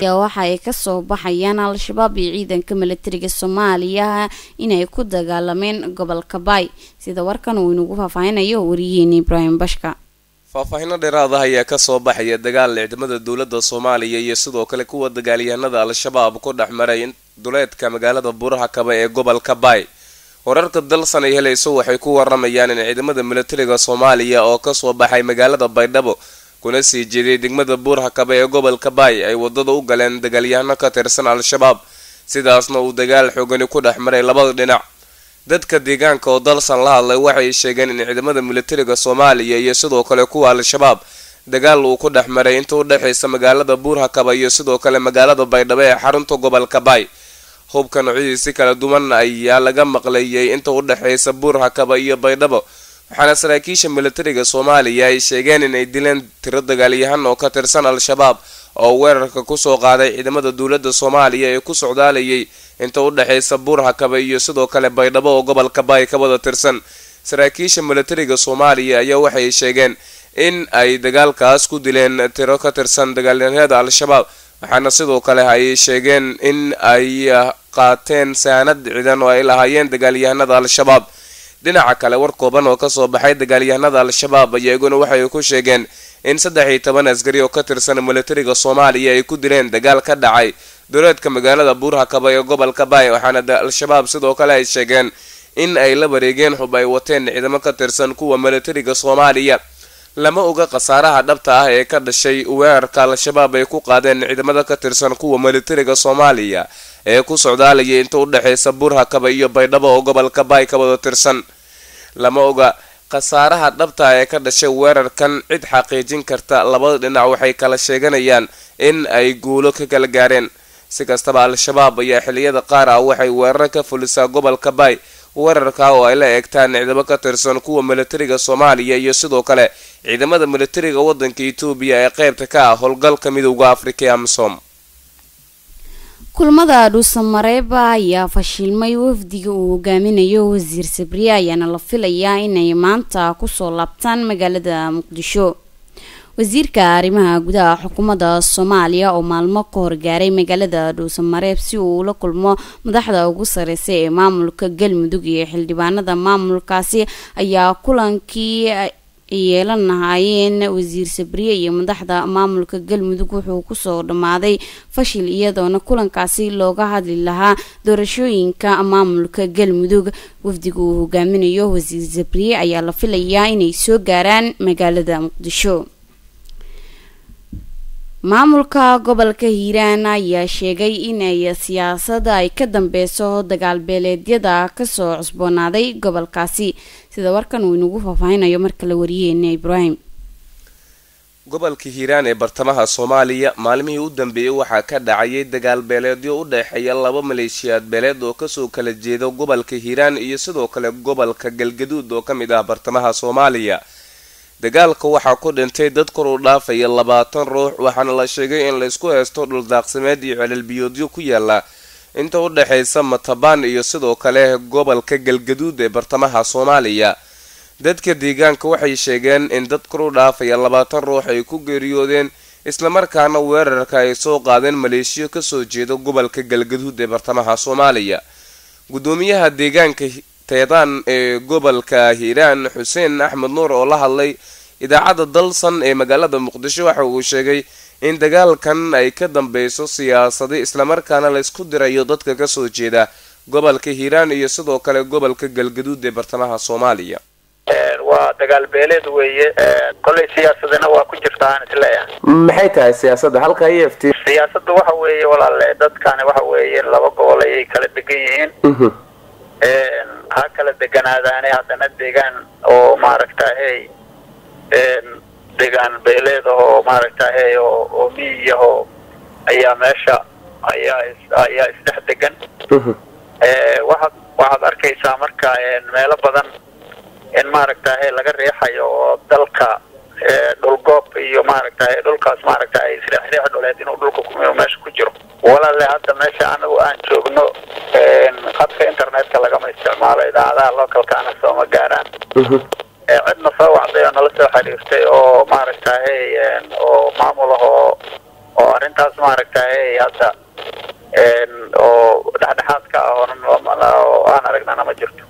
ayaa waxa ay kasoo baxayaan al-shabaab iyo ciidanka milatariga soomaaliya inay ku dagaalameen gobolka baay sida warkan uu inagu faahfaahinayo wariyihiina ibraahim bashka faahfaahino dheeraad ah ayaa kasoo baxaya dagaal ciidamada dowladda soomaaliya iyo sidoo kale kuwa dagaalyahanada al-shabaab ku dhex maray duleedka magaalada buuraha kaba ee gobolka baay wararka dalsan ay helayso waxay ku waramayaan in ciidamada milatariga soomaaliya oo kasoo baxay magaalada baydhabo kuna sii jeeday degmada buuraha kaba ee gobolka baay ay wadada u galeen dagaalyahano ka tirsan al-shabaab sidaasna uu dagaal xoogani ku dhex maray labada dhinac dadka deegaanka oo dalsan la hadlay waxay sheegeen in ciidamada milatariga soomaaliya iyo sidoo kale kuwa al-shabaab dagaal uu ku dhex maray inta u dhexaysa magaalada buurhakaba iyo sidoo kale magaalada baydhabo ee xarunta gobolka baay hubka noocyadiisi kala duwan ayaa laga maqlayay inta u dhexaysa buurhakaba iyo baydhabo waxaana saraakiisha milatariga soomaaliya ay sheegeen inay dileen tiro dagaalyahan oo ka tirsan al-shabaab oo weerarka kusoo qaaday ciidamada dowladda soomaaliya ee ku socdaalayay inta u dhexaysa buurhakaba iyo sidoo kale baydhabo oo gobolka baay ka wada tirsan saraakiisha milatariga soomaaliya ayaa waxay sheegeen in ay dagaalkaas ku dileen tiro ka tirsan dagaalyahanada al-shabaab waxaana sidoo kale ay sheegeen in ay qaateen saanad ciidan oo ay lahaayeen dagaalyahanada al-shabaab dhinaca kale war kooban oo kasoo baxay dagaalyahanada al-shabaab iyaguna waxay ku sheegeen in saddex iyo toban askari oo ka tirsan milatariga soomaaliya ay ku dileen dagaal ka dhacay dowleedka magaalada buurhakaba ee gobolka baay waxaana al-shabaab sidoo kale ay sheegeen in ay la wareegeen xub ay wateen ciidamo ka tirsan kuwa milatariga soomaaliya lama oga khasaaraha dhabta ah ee ka dhashay weerarka al-shabaab ay ku qaadeen ciidamada ka tirsan kuwa milatariga soomaaliya ee ku socdaalayay inta u dhexaysa buurhakaba iyo baydhabo oo gobolka baay ka wada tirsan lama oga khasaaraha dhabta ah ee ka dhashay weerarkan cid xaqiijin karta labada dhinac waxay kala sheeganayaan in ay guulo ka kala gaareen si kastaba al-shabaab ayaa xiliyada qaar ah waxay weerar ka fulisaa gobolka baay weerarka oo ay la eegtaan ciidamo ka tirsan kuwa milatariga soomaaliya iyo sidoo kale ciidamada milatariga wadanka etoobiya ee qeybta ka ah howlgalka midowda afrika ee amsom kulmada dhuusamareeba ayaa fashilmay wafdiga uu hogaaminayo wasiir sabriye ayaana la filayaa inay maanta kusoo laabtaan magaalada muqdisho wasiirka arrimaha gudaha xukuumadda soomaaliya oo maalmo ka horgaaray magaalada dhuusamareeb si uu ula kulmo madaxda ugu sareysa ee maamulka galmudug iyo xildhibaanada maamulkaasi ayaa kulankii yeelan lahaayeen wasiir sabriye iyo madaxda maamulka galmudug wuxuu kusoo dhammaaday fashil iyadoona kulankaasi looga hadli lahaa doorashooyinka maamulka galmudug wafdiga uu hogaaminayo wasiir sabriye ayaa la filayaa inay soo gaaraan magaalada muqdisho maamulka gobolka hiiraan ayaa sheegay inay siyaasadda ay ka dambeyso dagaal beeleedyada kasoo cusboonaaday gobolkaasi sida warkan uu inagu faahfaahinayo marka la wariyeena ibraahim gobolka hiiraan ee bartamaha soomaaliya maalmihii u dambeeyey waxaa ka dhacayay dagaal beeleedyo u dhexeeya laba maleeshiyaad beeleed oo kasoo kala jeeda gobolka hiiraan iyo sidoo kale gobolka galgaduud oo ka mid ah bartamaha soomaaliya dagaalka waxaa ku dhintay dad kor u dhaafaya labaatan ruux waxaana la sheegay in laysku haysto dhuldaaqsimeed iyo celelbiyoodyo ku yaala inta u dhexaysa matabaan iyo sidoo kale gobolka galgaduud ee bartamaha soomaaliya dadka deegaanka waxay sheegeen in dad kor u dhaafaya labaatan ruux ay ku geeriyoodeen islamarkaana weerarka ay soo qaadeen maleeshiyo kasoo jeeda gobolka galgaduud ee bartamaha soomaaliya gudoomiyaha deegaanka teedaan ee gobolka hiiraan xuseen axmed nuur oo la hadlay idaacadda dalsan ee magaalada muqdisho waxa uu sheegay in dagaalkan ay ka dambeyso siyaasadi islamarkaana laysku dirayo dadka kasoo jeeda gobolka hiiraan iyo sidoo kale gobolka galgaduud ee bartamaha soomaaliya waa dagaal beeleed weeye kollay siyaasadana waa ku jirtaan isleeyahay maxay tahay siyaasadda halka i f t siyaasadda waxa weeye walaale dadkani waxa weeye laba gobol ayay kala degan yihiin ha kala deganaadaane haddana deegaan oo maaragtahay deegaan beeleed oo maaragtahay oo oo miyiyaho ayaa meesha ayaa is ayaa isdhex degan waxaad waxaad arkaysaa marka meelo badan in maaragtahay laga riixayo oo dalka dhulgoob iyo maaragtahay dhulkaas maaragtahay isriixriix dhuleed inuu dhulka ku meesha ku jiro walaale hadda meesha anagu aan joogno khadka internetka lagama isticmaalo idaacadaha localkaana sooma gaaraan cidna soo wacday oo nala soo xiriirtay oo maaragtahay oo maamul ahoo oo arrintaas maaragtay hadda oo dhexdhexaad ka ah oo aan aragnana ma jirto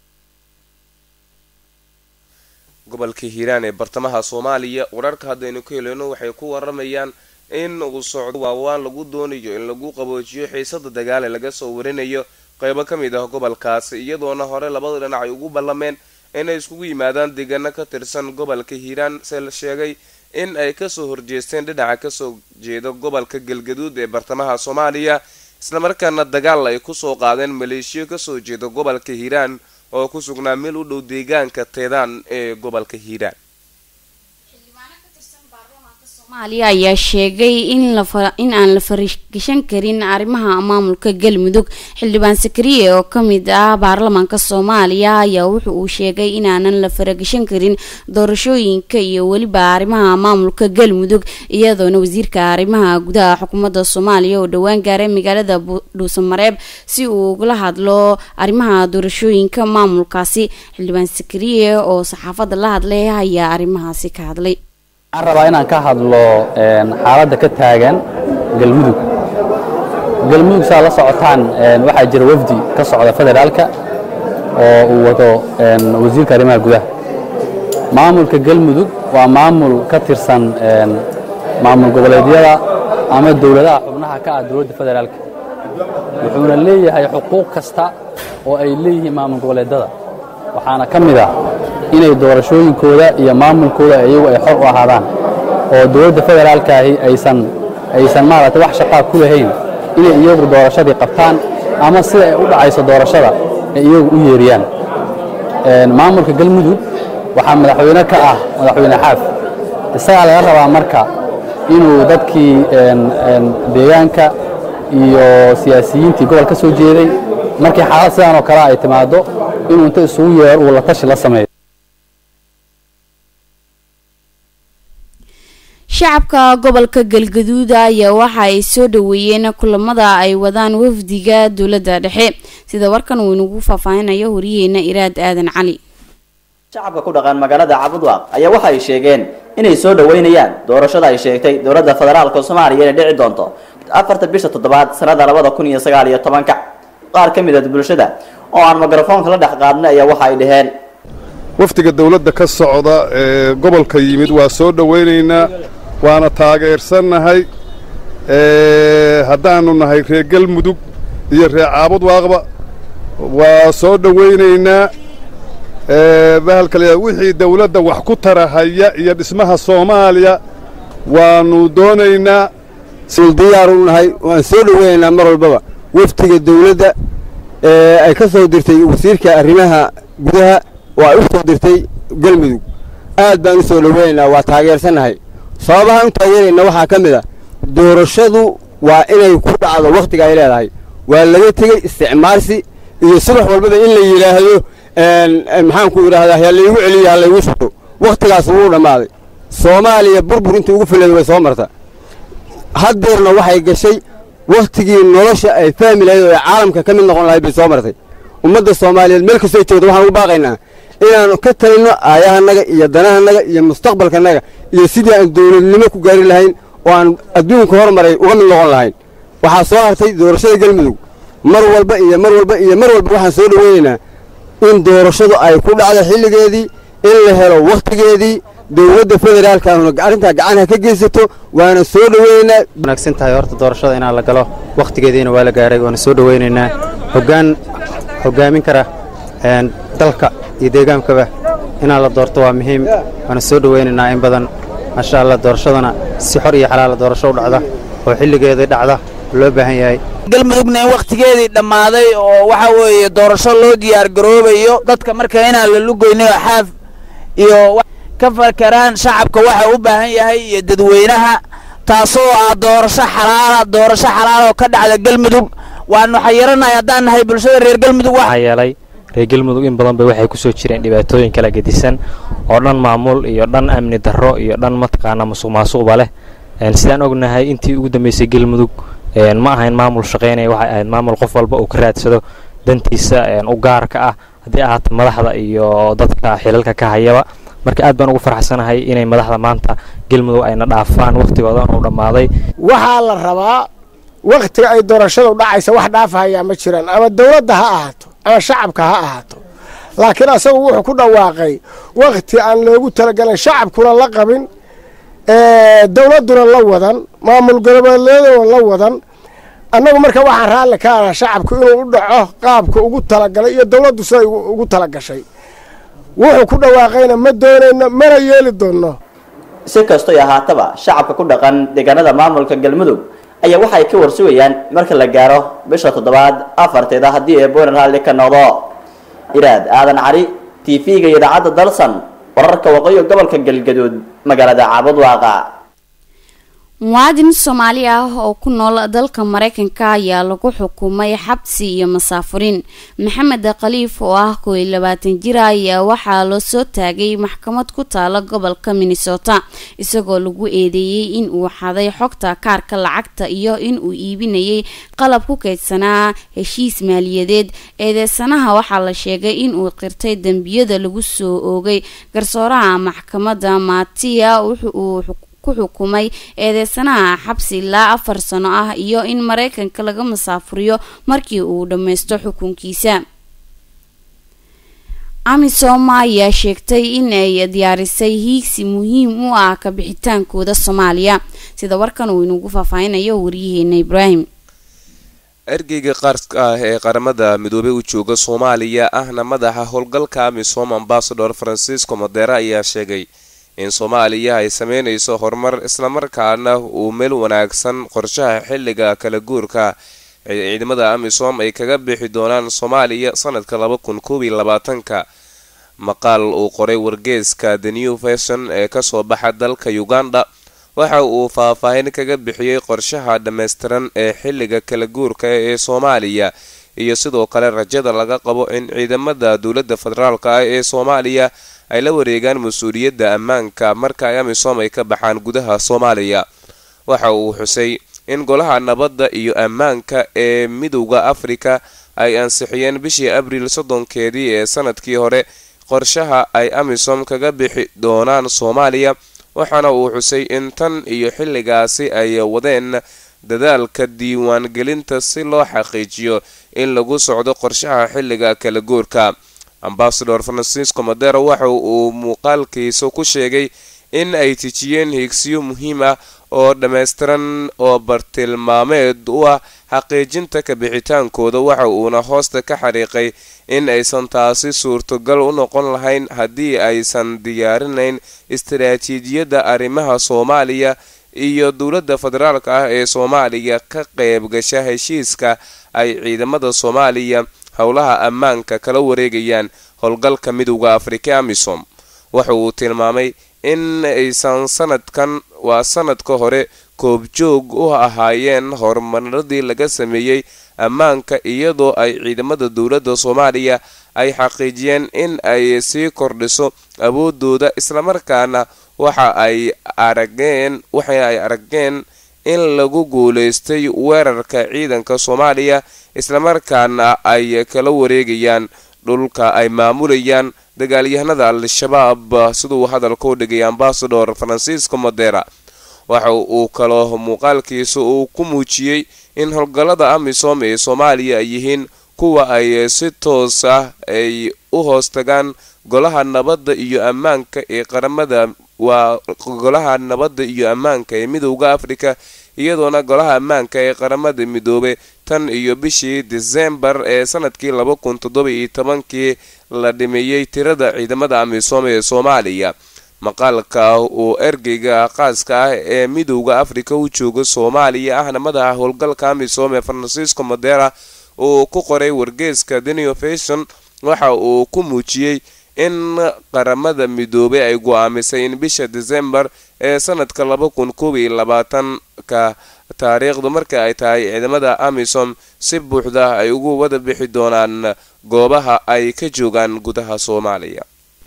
gobolka hiiraan ee bartamaha soomaaliya wararka haddaynu ka heleyno waxay ku waramayaan in uu socdo waawaan lagu doonayo in lagu qaboojiyo xiisada dagaal ee laga soo warinayo qeybo ka mid ah gobolkaasi iyadoona hore labada dhinac ay ugu ballameen inay iskugu yimaadaan deegaano ka tirsan gobolka hiiraan se la sheegay in ay kasoo horjeesteen dhinaca kasoo jeeda gobolka galgaduud ee bartamaha soomaaliya islamarkaana dagaal ay kusoo qaadeen maleeshiyo kasoo jeeda gobolka hiiraan oo ku sugnaa meel u dhow deegaanka teedaan ee gobolka hiiraan soomaaliya ayaa sheegay in in aan la faragashan karin arrimaha maamulka galmudug xildhibaan sakariye oo kamid ah baarlamaanka soomaaliya ayaa wuxu uu sheegay inaanan la faragashan karin doorashooyinka iyo weliba arrimaha maamulka galmudug iyadoona wasiirka arrimaha gudaha xukuumadda soomaaliya oo dhowaan gaaray magaalada dhuusamareeb si uu ugala hadlo arrimaha doorashooyinka maamulkaasi xildhibaan sakariye oo saxaafadda la hadlay ayaa arrimahaasi ka hadlay waxaan rabaa inaan ka hadlo xaaladda ka taagan galmudug galmudug saa la socotaan waxaa jira wafdi ka socda federaalka oo uu wado wasiirka arrimaha gudaha maamulka galmudug waa maamul ka tirsan maamul goboleedyada ama dowladaha xubnaha ka ah dowladda federaalka wuxuuna leeyahay xuquuq kasta oo ay leeyihiin maamul goboleedyada waxaana ka mid ah inay doorashooyinkooda iyo maamulkooda iyagu ay xor u ahaadaan oo dowladda federaalkaahi aysan aysan maaragtay wax shaqaa ku lahayn inay iyagu doorashadii qabtaan ama sida ay u dhacayso doorashada ay iyagu u yeeriyaan maamulka galmudug waxaa madaxweyne ka ah madaxweyne xaaf isagaa laga rabaa marka inuu dadkii deegaanka iyo siyaasiyiintii gobol ka soo jeeday markii xaalad sidaan oo kale ay timaado inuu inta isugu yeero uu la tashi la sameeyo shacabka gobolka galgaduud ayaa waxa ay soo dhaweeyeen kulamada ay wadaan wafdiga dowladda dhexe sida warkan uu inagu faahfaahinayo horiyeena iraad aadan cali shacabka ku dhaqan magaalada cabudwaaq ayaa waxa ay sheegeen inay soo dhaweynayaan doorashada ay sheegtay dowladda federaalka soomaaliya inay dhici doonto afarta bisha toddobaad sanada labada kun iyo sagaal iyo tobanka qaar ka mid a bulshada oo aan mikrofoonka la dhex qaadnay ayaa waxa ay dhaheen wafdiga dowladda ka socda ee gobolka yimid waa soo dhowaynaynaa waana taageersannahay haddaannu nahay reer galmudug iyo reer caabudwaaqba waa soo dhowaynaynaa bahalkale wixii dawladda wax ku tarahaya iyo dhismaha soomaaliya waannu doonaynaa sil diyaaru nahay waan soo dhowaynaynaa mar walbaba wafdiga dawladda ee ay ka soo dirtay wasiirka arrimaha gudaha oo ay u soo dirtay galmudug aad baan u soo dhowaynaynaa waa taageersannahay sababahaan u taageerayna waxaa ka mid a doorashadu waa inay ku dhacdo wakhtiga ay leedahay waa laga tegey isticmaalsi iyo subax walbaba in la yidhaahdo maxaanku idhaahdaa ha laygu celiyo ha laygu shubto wakhtigaas wuu dhammaaday soomaaliya burbur intii ugu fileed way soo marta haddeerna waxay gashay wakhtigii nolosha ay fahmi lahayd oo ay caalamka ka mid noqon lahayd bay soo martay ummadda soomaaliyeed meel kastoo joogta waxaan ugu baaqaynaa inaannu ka talinno aayahanaga iyo danahanaga iyo mustaqbalkanaga iyo sidii aan dawladnimo ku gaari lahayn oo aan adduunka hormaray uga mid noqon lahayn waxaa soo hartay doorashada galmudug mar walba iyo mar walba iyo mar walba waxaan soo dhoweynaynaa in doorashadu ay ku dhacdo xilligeedii in la helo wakhtigeedii dowladda federaalka ahuna arrintaa gacanha ka geysato waana soo dhoweynaynaa wanaagsan tahay horta doorashada inaan la galo wakhtigeediina waa la gaaray waana soo dhoweynaynaa hoggaan hoggaamin kara dalka iyo deegaankaba inaan la doorto waa muhiim waana soo dhoweynaynaa in badan maasha allah doorashadana si xor iyo xalaala doorasho u dhacda oo xilligeedii dhacda loo baahan yahay galmudugna in wakhtigeedii dhammaaday oo waxa weeye doorasho loo diyaar garoobayo dadka marka inaan la lugoynin oo xaaf iyo ka fakaraan shacabka waxa u baahan yahay iyo dadweynaha taasoo ah doorasho xalaala doorasho xalaal oo ka dhacda galmudug waanu xayiranahay haddaan nahay bulshada reer galmudug waxaa yeelay reer galmudug in badan bay waxay ku soo jireen dhibaatooyin kala gedisan oo dhan maamul iyo dhan amni darro iyo dhan mataqaana musuq maasuqba leh sidaan ognahay intii ugu dambeysay galmudug ma ahayn maamul shaqaynaya waxay ahayd maamul qof walba uu ka raadsado dantiisa u gaarka ah haddii ahaato madaxda iyo dadka xilalka ka hayaba marka aad baan ugu faraxsanahay inay madaxda maanta galmudug ayna dhaafaan wakhtigooda uu dhammaaday waxaa la rabaa wakhtiga ay doorashadu dhacaysa wax dhaafahayaa ma jiraan ama dowladda ha ahaato ama shacabka ha ahaato laakiin asagu wuxuu ku dhawaaqay wakhti aan loogu talagelin shacabkuna la qabin dowladduna la wadan maamul goboleeduna la wadan annagu marka waxaan raalli ka aha shacabku inuu u dhaco qaabka ugu talagalay iyo dowladdu siday ugu talagashay wuxuu ku dhawaaqayna ma doonayno mana yeeli doonno si kastoy ahaataba shacabka ku dhaqan deegaanada maamulka galmudug ayaa waxa ay ka warsugayaan marka la gaaro bisha toddobaad afarteeda haddii ee booner raalli ka noqdo iraad aadan cali t v-ga iyo idaacadda dalsan wararka waqooyi gobolka galgaduud magaalada caabudwaaqa muwaadin soomaali ah oo ku nool dalka mareykanka ayaa lagu xukumay xabsi iyo masaafurin maxamed khaliif oo ah koo iyo labaatan jir ayaa waxaa loo soo taagay maxkamad ku taala gobolka minnesota isagoo lagu eedeeyey in uu xaday xogta kaarka lacagta iyo in uu iibinayay qalab ku kaydsanaa heshiis maaliyadeed eedeysanaha waxaa la sheegay in uu qirtay dembiyada lagu soo oogay garsooraha maxkamadda matiya wuxuu ku xukumay eedeysanaha xabsi ilaa afar sano ah iyo in mareykanka laga masaafuriyo markii uu dhammaysto xukunkiisa amisom ayaa sheegtay in ay diyaarisay hiigsi muhiim u ah kabixitaankooda soomaaliya sida warkan uu inugu faahfaahinayo waryaheena ibraahim ergeyga qaarka ah ee qaramada midoobey u jooga soomaaliya ahna madaxa howlgalka amisom ambasador francisco modera ayaa sheegay in soomaaliya ay sameynayso horumar islamarkaana uu meel wanaagsan qorshaha xilliga kala guurka ciidamada amisom ay kaga bixi doonaan soomaaliya sanadka laba kun koob iyo labaatanka maqaal uu qoray wargeeska the new version ee kasoo baxa dalka uganda waxa uu faahfaahin kaga bixiyey qorshaha dhammaystiran ee xilliga kala guurka ee soomaaliya iyo sidoo kale rajada laga qabo in ciidamada dowladda federaalk ah ee soomaaliya ay la wareegaan mas-uuliyadda ammaanka marka ay amisom ay ka baxaan gudaha soomaaliya waxa uu xusay in golaha nabadda iyo ammaanka ee midowda afrika ay ansixiyeen bishii abriil soddonkeedii ee sanadkii hore qorshaha ay amisom kaga bixi doonaan soomaaliya waxaana uu xusay in tan iyo xilligaasi ay wadeen dadaalka diiwaangelinta si loo xaqiijiyo in lagu socdo qorshaha xilliga kala guurka ambasador francisco madero waxa uu muuqaalkiisa ku sheegay in ay tijiyeen hiigsiyo muhiim ah oo dhammaystiran oo bartilmaameed u ah xaqiijinta kabixitaankooda waxa uuna hoosta ka xariiqay in aysan taasi suurtogal u noqon lahayn haddii aysan diyaarinayn istaraatiijiyadda arrimaha soomaaliya iyo dowladda federaalk ah ee soomaaliya ka qayb gasha heshiiska ay ciidamada soomaaliya howlaha ammaanka kala wareegayaan howlgalka midowda afrika amisom waxa uu tilmaamay in aysan sanadkan waa sanadka hore koobjoog u ahaayeen horumaradii laga sameeyey ammaanka iyadoo ay ciidamada dowladda soomaaliya ay xaqiijiyeen in ay sii kordhiso awoodooda islamarkaana waxa ay arageen waxa ay arageen in lagu guulaystay weerarka ciidanka soomaaliya islamarkaana ay kala wareegayaan dhulka ay maamulayaan dagaalyahanada al-shabaab siduu hadalka u dhigay ambasador francisco modera waxa uu kaloo muuqaalkiisa uu ku muujiyey in howlgallada amisom ee soomaaliya ay yihiin kuwa ay si toos ah ay u hoostagaan golaha nabadda iyo ammaanka ee qaramada waa golaha nabadda iyo ammaanka ee midowda afrika iyadoona golaha ammaanka ee qaramada midoobe tan iyo bishii disembar ee sanadkii laba kun toddoba iyo tobankii la dhimeeyey tirada ciidamada amisom ee soomaaliya maqaalka uu ergeyga qaaska ah ee midowda afrika u jooga soomaaliya ahna madaxa howlgalka amisom ee francisco modera uu ku qoray wargeeska denio fashion waxa uu ku muujiyey in qaramada midoobey ay go-aamisay in bisha disembar ee sanadka laba kun koob iyo labaatanka taariikhdu marka ay tahay ciidamada amisom si buuxda ay ugu wada bixi doonaan goobaha ay ka joogaan gudaha soomaaliya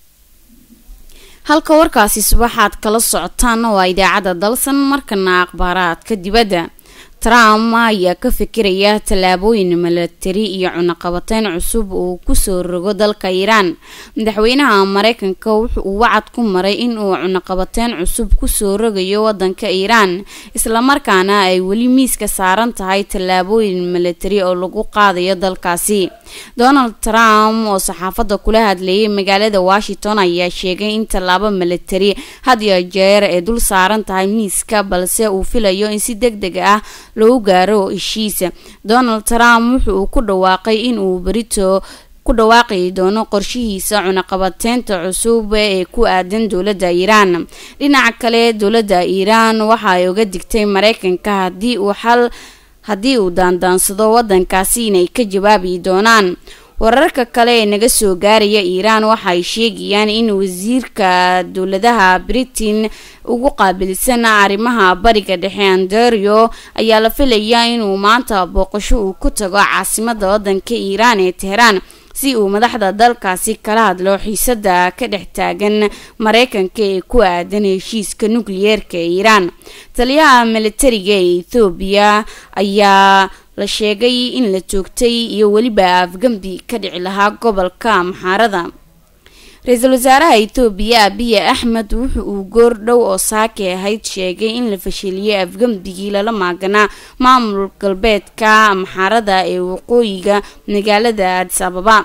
halka warkaasi subaxaad kala socotaan waa idaacadda dalsan markana akhbaaraadka dibadda trump ayaa ka fikiraya tallaabooyin milatari iyo cunaqabateyn cusub uu kusoo rogo dalka iiraan madaxweynaha mareykanka wuxuu wacad ku maray in uu cunaqabateyn cusub kusoo rogayo wadanka iiraan islamarkaana ay weli miiska saaran tahay tallaabooyin milatari oo lagu qaadayo dalkaasi donald trump oo saxaafadda kula hadleeyay magaalada washington ayaa sheegay in tallaabo milatari had iyo jeer ay dul saaran tahay miiska balse uu filayo in si deg deg ah lagu gaaro heshiisa donald trump wuxuu ku dhawaaqay in uu berito ku dhawaaqi doono qorshihiisa cunaqabateynta cusub ee ku aadan dowladda iiraan dhinaca kale dowladda iiraan waxa ay uga digtay mareykanka haddii uu xal haddii uu daandaansado wadankaasi inay ka jawaabi doonaan wararka kale ee naga soo gaaraya iiraan waxay sheegayaan in wasiirka dowladaha britain ugu qaabilsan arrimaha bariga dhexe andario ayaa la filayaa inuu maanta booqasho uu ku tago caasimada wadanka iiraan ee teheraan si uu madaxda dalkaasi kala hadlo xiisada ka dhex taagan mareykanka ee ku aadan heshiiska nukliyeerka ee iiraan taliyaha militariga ee ethoobiya ayaa la sheegay in la joogtay iyo weliba afgambi ka dhici lahaa gobolka amxaarada ra-iisul wasaaraha etoobiya abiye axmed wuxa uu goor dhow oo saake ahayd sheegay in la fashiliyay afgambigii lala maaganaa maamul galbeedka amxaarada ee waqooyiga magaalada adis ababa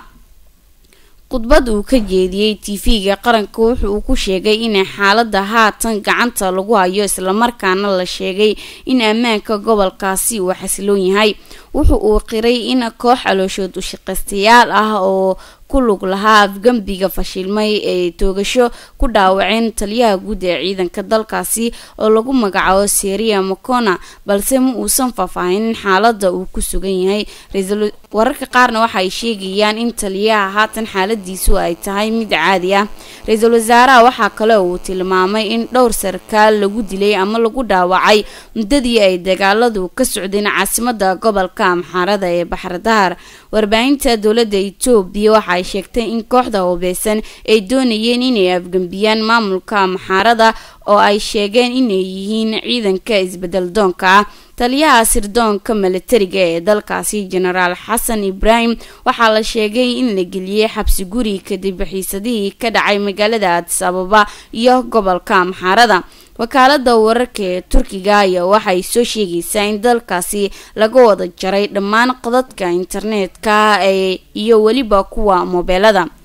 khudbad uu ka jeediyey tv-ga qaranka wuxa uu ku sheegay inay xaalada haatan gacanta lagu hayo islamarkaana la sheegay in ammaanka gobolkaasi uu xasiloon yahay wuxa uu qiray in koox calooshood ushaqaystayaal ah oo ku lug lahaa afgambiga fashilmay ee toogasho ku dhaawaceen taliyaha guud ee ciidanka dalkaasi oo lagu magacaabo seria mocona balse ma uusan faahfaahinin xaalada uu ku sugan yahay wararka qaarna waxaay sheegayaan in taliyaha haatan xaaladiisu ay tahay mid caadi ah ra-iisul wasaaraha waxaa kale uu tilmaamay in dhowr sarkaal lagu dilay ama lagu dhaawacay muddadii ay dagaaladu ka socdeen caasimada gobolka amxaarada ee baxradahar warbaahinta dowladda etoobiya waxa ay sheegtay in kooxda hubeysan ay doonayeen inay afgambiyaan maamulka amxaarada oo ay sheegeen inay yihiin ciidanka isbedel doonka ah taliyaha sirdoonka milatariga ee dalkaasi genaraal xasan ibraahim waxaa la sheegay in la geliyey xabsi guri kadib xiisadihii ka dhacay magaalada adis ababa iyo gobolka amxaarada wakaalada wararka ee turkiga ayaa waxay soo sheegaysaa in dalkaasi laga wada jaray dhammaan qadadka internetka ee iyo weliba kuwa moobeelada